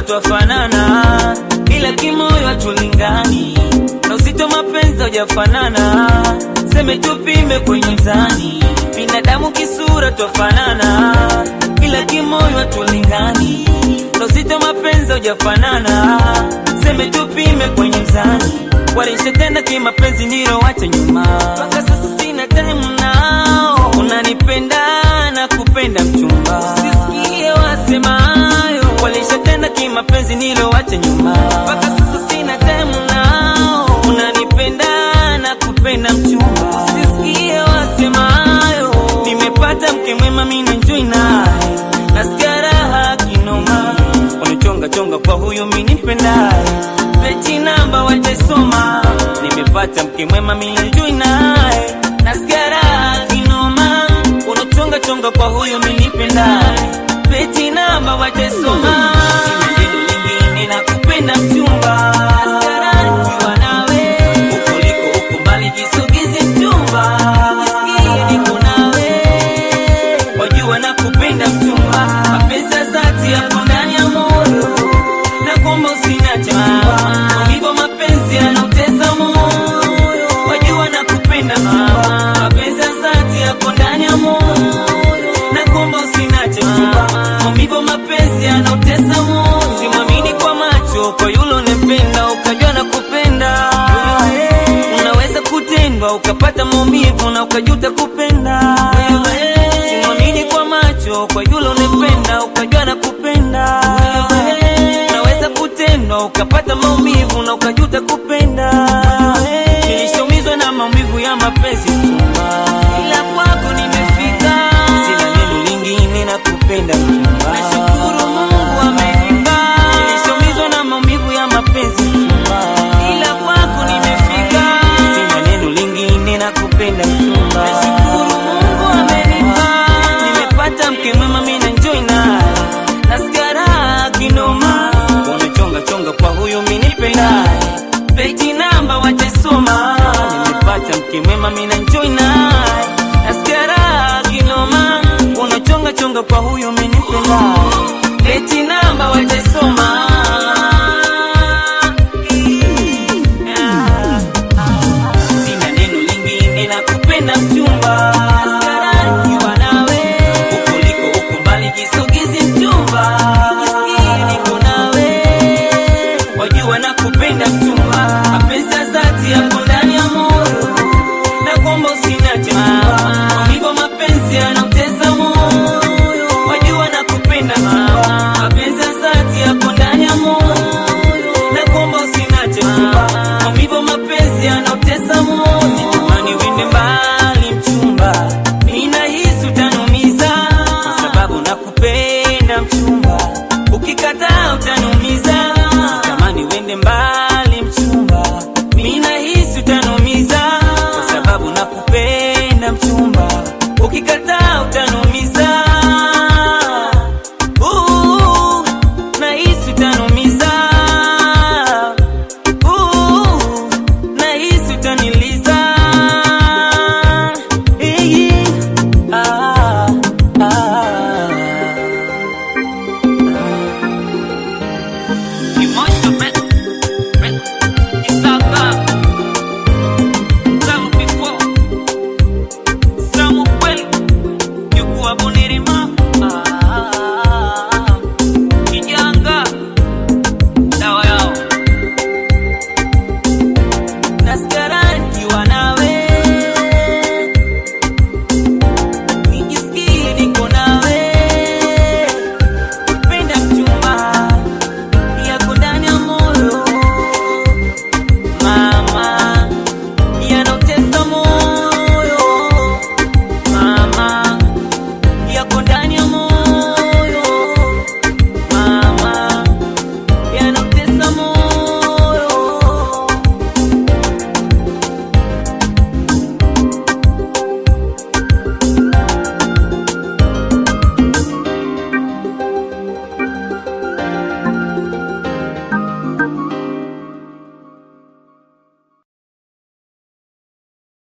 twafanana, ila kimoyo hatulingani, na uzito mapenzi hujafanana, seme tupime kwenye mzani, binadamu kisura twafanana, ila kimoyo hatulingani, na uzito mapenzi hujafanana, seme tupime kwenye mzani, walishatenda kimapenzi ndilo wacha nyuma, mpaka sasa sina time nao, unanipenda na kupenda mchumba, usisikie wasemayo, walishatenda kimapenzi ndilo wacha nyuma, mpaka sasa sina time nao, unanipenda na kupenda mchumba, usisikie wasemayo, nimepata mke mwema mimi enjoy naye, nasikia raha kinoma, unichonga chonga kwa huyu mimi nipendaye, peti namba wajesoma, nimepata mke mwema mimi enjoy naye, nasikia raha kinoma, unachonga chonga kwa huyu mimi nipendaye, peti namba wajesoma, neno lingine nakupenda mchumba, nasikia raha nikiwa nawe, ukoliko uko mbali jisogeze mchumba, nisikie niko nawe wajua na kupenda mchumba, mapenzi ya dhati yapo ndani ya moyo, na kuomba usiniache mchumba, hivyo mapenzi yanautesa moyo, wajua na kupenda mchumba, mapenzi ya dhati yapo ndani ya moyo, na kuomba usiniache mchumba, hivyo mapenzi yanautesa moyo, simwamini kwa macho, kwa yule unempenda ukajua na kupenda unaweza kutendwa ukapata maumivu na ukajuta kupenda. Simwamini kwa macho, kwa yule unempenda ukajua na kupenda. Unaweza kutendwa ukapata maumivu na ukajuta kupenda. Nilishaumizwa na maumivu ya mapenzi mchumba, ila kwako nimefika, sina neno lingine na kupenda mchumba. Nashukuru Mungu amenipa, nilishaumizwa na maumivu ya mapenzi mchumba, ila kwako nimefika, sina neno lingine na kupenda mchumba. Nashukuru Mungu amenipa, nimepata mke mwema mimi na enjoy naye, nasikia raha kinoma, unachonga chonga kwa huyu mimi nipendaye, peti namba wachesoma, nimepata mke mwema mimi na enjoy naye, nasikia raha kinoma, unachonga chonga kwa huyu mimi nipendaye, peti namba wachesoma